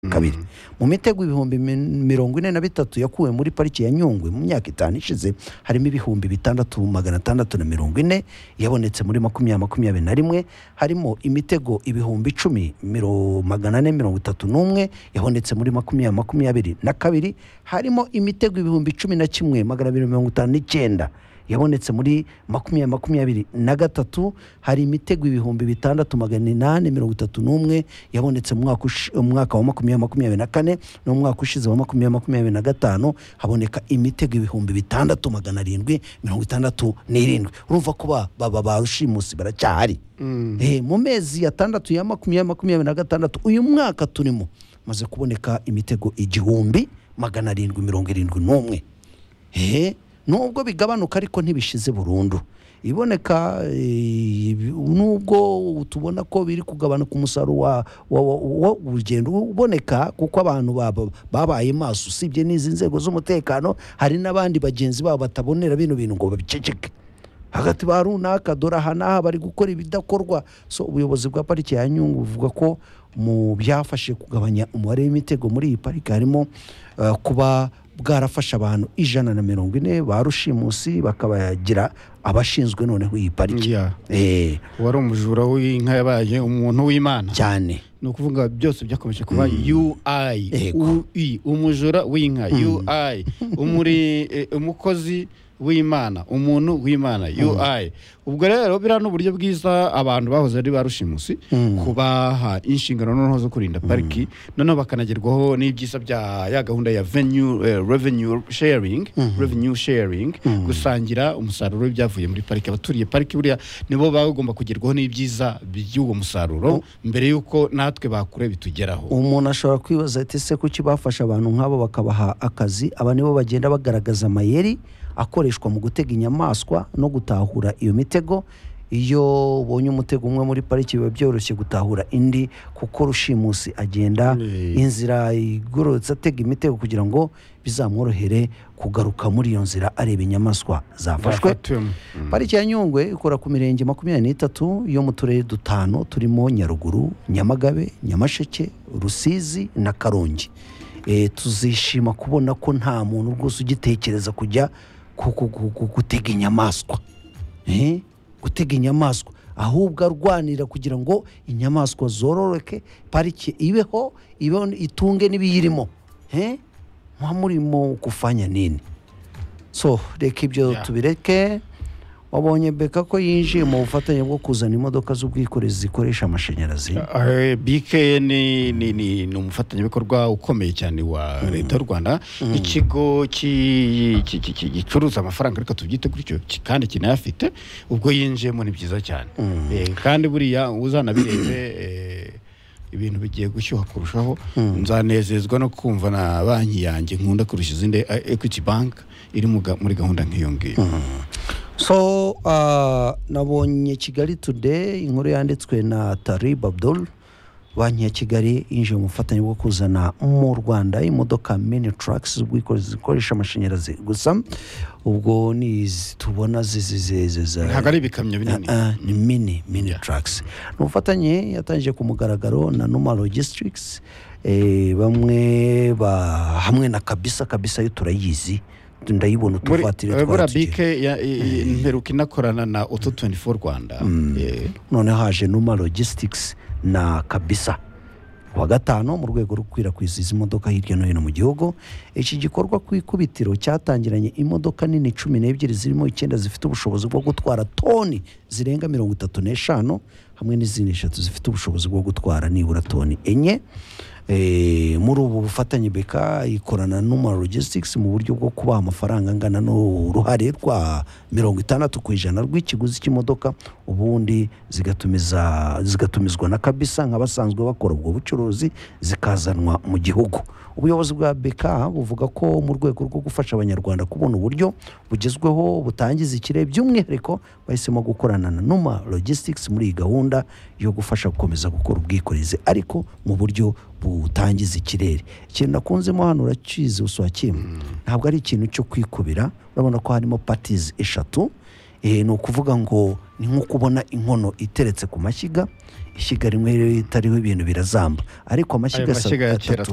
kabiri mu mitego ibihumbi mi- mirongo ine na bitatu yakuwe muri pariki ya nyungwe mu myaka itanu ishize harimo ibihumbi bitandatu magana atandatu na mirongo ine yabonetse muri makumyabiri makumyabiri na rimwe harimo imitego ibihumbi icumi miro- magana ane mirongo itatu n'umwe yabonetse muri makumyabiri makumyabiri na kabiri harimo imitego ibihumbi cumi na kimwe magana abiri mirongo itanu n'icyenda yabonetse muri makumyabiri makumyabiri na gatatu hari imitego ibihumbi bitandatu magana inani mirongo itatu n'umwe yabonetse mu mwaka ushi- mu mwaka wa makumyabiri makumyabiri na kane no mu mwaka ushize wa makumyabiri makumyabiri na gatanu haboneka imitego ibihumbi bitandatu magana arindwi mirongo itandatu n'irindwi urumva kuba baba ba rushimusi baracyahari Eh, mu mezi atandatu ya makumyabiri makumyabiri na gatandatu uyu mwaka turimo maze kuboneka imitego igihumbi magana arindwi mirongo irindwi n'umwe ehe nubwo bigabanuka ariko ntibishize burundu iboneka eh, nubwo tubona ko biri kugabanuka umusaruro wa- wa- wa- wa- w'urugendo uboneka kuko abantu baba- babaye maso usibye n'izi nzego z'umutekano hari n'abandi bagenzi babo batabonera bino bintu ngo babiceceke hagati ba runaka dore aha n'aha bari gukora ibidakorwa so ubuyobozi bwa pariki ya nyungwe buvuga ko mu byafashe kugabanya umubare w'imitego muri iyi pariki harimo eh, kuba bwarafashe abantu ijana na mirongo ine ba rushimusi bakabagira abashinzwe noneho iyi pariki Yeah. Eh, uwari umujura w'inka yabaye umuntu w'imana cyane ni ukuvuga byose byakomeje kuba ui Yego. ui umujura w'inka ui umuri eh, umukozi w'imana umuntu w'imana ui ubwo rero biriya ni uburyo bwiza abantu bahoze ari ba rushimusi kubaha inshingano noneho zo kurinda pariki noneho bakanagerwaho n'ibyiza bya ya gahunda ya venue eh, revenue sharing revenue sharing gusangira umusaruro w'ibyavuye muri pariki abaturiye pariki buriya nibo baba bagomba kugerwaho n'ibyiza by'uwo musaruro mbere y'uko natwe bakure bitugeraho umuntu ashobora kwibaza ati ese kuki bafashe abantu nk'abo bakabaha akazi aba nibo bagenda bagaragaza amayeri akoreshwa mu gutega inyamaswa no gutahura iyo mitego iyo ubonye umutego umwe muri pariki biba byoroshye gutahura indi kuko rushimusi agenda Eh. inzira igororotse atega imitego kugira ngo bizamworohere kugaruka muri iyo nzira areba inyamaswa zafashwe Bafatiwemo. Mm. pariki ya nyungwe ikora ku mirenge makumyabiri n'itatu yo mu turere dutanu turimo nyaruguru nyamagabe nyamasheke rusizi na karongi Eh, tuzishima kubona ko nta muntu rwose ugitekereza kujya ku- ku- ku- ku- gutega inyamaswa Eh, gutega inyamaswa ahubwo arwanira kugira ngo inyamaswa zororoke pariki ibeho ibeho itunge n'ibiyirimo Eh, mwa murimo kufanya nini so reka ibyo Yeah. tubireke wabonye beka ko yinjiye mu bufatanye bwo kuzana imodoka z'ubwikorezi zikoresha amashanyarazi Eh, BK ni, ni, ni, ni umufatanyabikorwa ukomeye cyane wa leta y'u rwanda ikigo ki- ki- ki- ki- gicuruza amafaranga ariko tubyite gutyo ki- kandi kinayafite ubwo yinjiyemo ni byiza cyane Eh, kandi buriya uzanabirebe eh, ibintu bigiye gushyuha kurushaho nzanezezwa no kumva na banki yanjye nkunda kurusha izindi eh, equity bank iri mu ga- muri gahunda nk'iyo ngiyo so ah, nabonye kigali today inkuru yanditswe na tarib abdul banki ya kigali yinjiye mu bufatanye bwo kuzana mu rwanda imodoka mini trucks z'ubwikorezi zikoresha amashanyarazi gusa ubwo ni izi tubona ziziziziza ntabwo ari ibikamyo binini Ah, ni mini mini trucks ni ubufatanye yatangije ku mugaragaro na numa logistics eh, bamwe ba hamwe na kabisa kabisa yo turayizi ndayibona muri utuvatiri eh, buriya twatugira. bike ya- i- i- mperuka inakorana na oto 24 rwanda Eh, none haje numa logistics na kabisa kuwa gatanu mu rwego rwo gukwirakwiza izi modoka hirya no hino mu gihugu iki gikorwa ku ikubitiro cyatangiranye imodoka nini cumi n'ebyiri zirimo icyenda zifite ubushobozi bwo gutwara toni zirenga mirongo itatu n'eshanu hamwe n'izindi eshatu zifite ubushobozi bwo gutwara nibura toni enye Eh, muri ubu bufatanye beka ikorana numa logistics mu buryo bwo kubaha amafaranga angana n'uruhare rwa mirongo itandatu ku ijana rw'ikiguzi cy'imodoka ubundi zigatumiza zigatumizwa na kabisa nk'abasanzwe bakora ubwo bucuruzi zikazanwa mu gihugu ubuyobozi bwa bk buvuga ko mu rwego rwo gufasha abanyarwanda kubona uburyo bugezweho butangiza ikire by'umwihariko bahisemo gukorana na numa logistics muri iyi gahunda yo gufasha gukomeza gukora ubwikorezi ariko mu buryo butangiza ikirere ikintu nakunzemo hano urakizi uswakimwe ntabwo ari ikintu cyo kwikubira urabona ko harimo patizi eshatu Eh, ni ukuvuga ngo ni nko kubona inkono iteretse ku mashyiga ishyiga rimwe rero ritariho ibintu birazamba ariko amashyiga Ayo mashyiga ya kera atatu